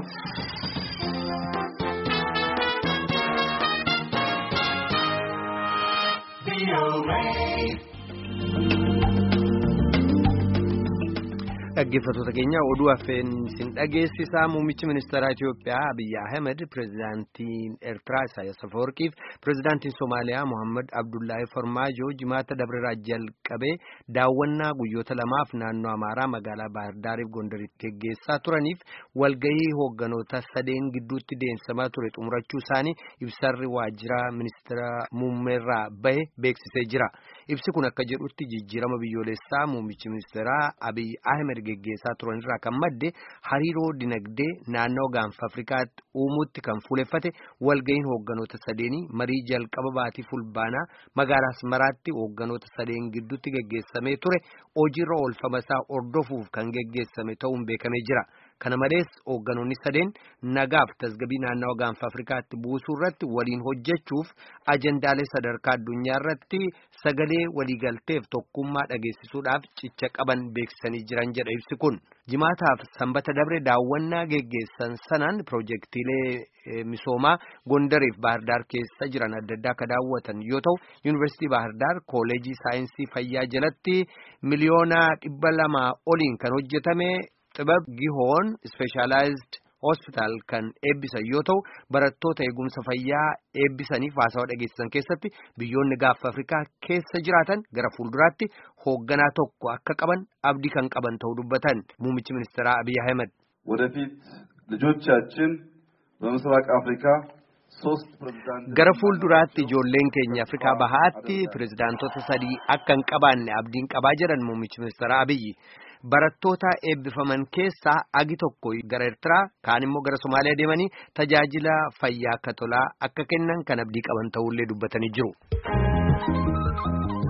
Dhaggeeffattoota keenya oduu affeen isin dhageessisaa muummichi ministeeraa Itiyoophiyaa Abiyyi Ahmed pirezidaantiin Eertiraa Isaayyaas Afawarqiif pirezidaantiin Somaaliyaa Mohaammed Abdullaahi Farmaajoo jimaata dabreeraa jalqabee daawwannaa guyyoota lamaaf naannoo Amaaraa magaalaa Baahirdaariif Gondaritti geggeessaa turaniif walgahii hoogganoota sadeen gidduutti deemsamaa ture xumurachuu isaanii ibsarri waajjira ministeera muummeerraa bahe beeksisee jira. Ibsi kun akka jedhutti jijjiirama biyyoolessaa muummichi ministeeraa Abiyyi Ahmed geggeessaa turanirraa kan madde hariiroo dinagdee naannoo gaanfa Afrikaatti uumuutti kan fuuleffate walga'iin hoogganoota sadeenii marii jalqaba baatii fulbaanaa magaalaa Asmaraatti hoogganoota sadeen gidduutti geggeessamee ture hojiirra oolfama isaa hordofuuf kan geggeessame ta'uun beekamee jira. Kana malees hoogganoonni sadeen nagaaf tasgabii naannoo gaanfa Afrikaatti buusuu irratti waliin hojjechuuf ajendaalee sadarkaa addunyaa irratti sagalee waliigalteef tokkummaa dhageessisuudhaaf cicha qaban beeksisanii jiran jedha ibsi kun. Jimaataaf sanbata dabre daawwannaa geggeessan sanaan piroojeektiilee misoomaa Gondariif Baahirdaar keessa jiran adda addaa akka daawwatan yoo ta'u yuunivarsiitii Baahirdaar kooleejii saayinsii fayyaa jalatti miliyoona dhibba lamaa oliin kan hojjetame. xibab gihoon ispeeshaalaayizd hospitaal kan eebbisan yoo ta'u barattoota eegumsa fayyaa eebbisaniif haasawaa dhageessisan keessatti biyyoonni gaanfa afrikaa keessa jiraatan gara fuulduraatti hoogganaa tokko akka qaban abdii kan qaban ta'uu dubbatan muummichi ministeeraa abiy ahmed ወደፊት ልጆቻችን በምስራቅ አፍሪካ ሶስት ፕሬዝዳንት gara fuulduraatti ijoolleen keenya afrikaa bahaatti pirezidaantota sadii akka hin qabaanne abdiin qabaa jedhan muummichi ministeeraa abiyyi barattoota eebbifaman keessaa agi tokko gara Eertiraa kaan immoo gara Somaaliyaa deemanii tajaajila fayyaa akka tolaa akka kennan kan abdii qaban ta'ullee dubbatanii jiru.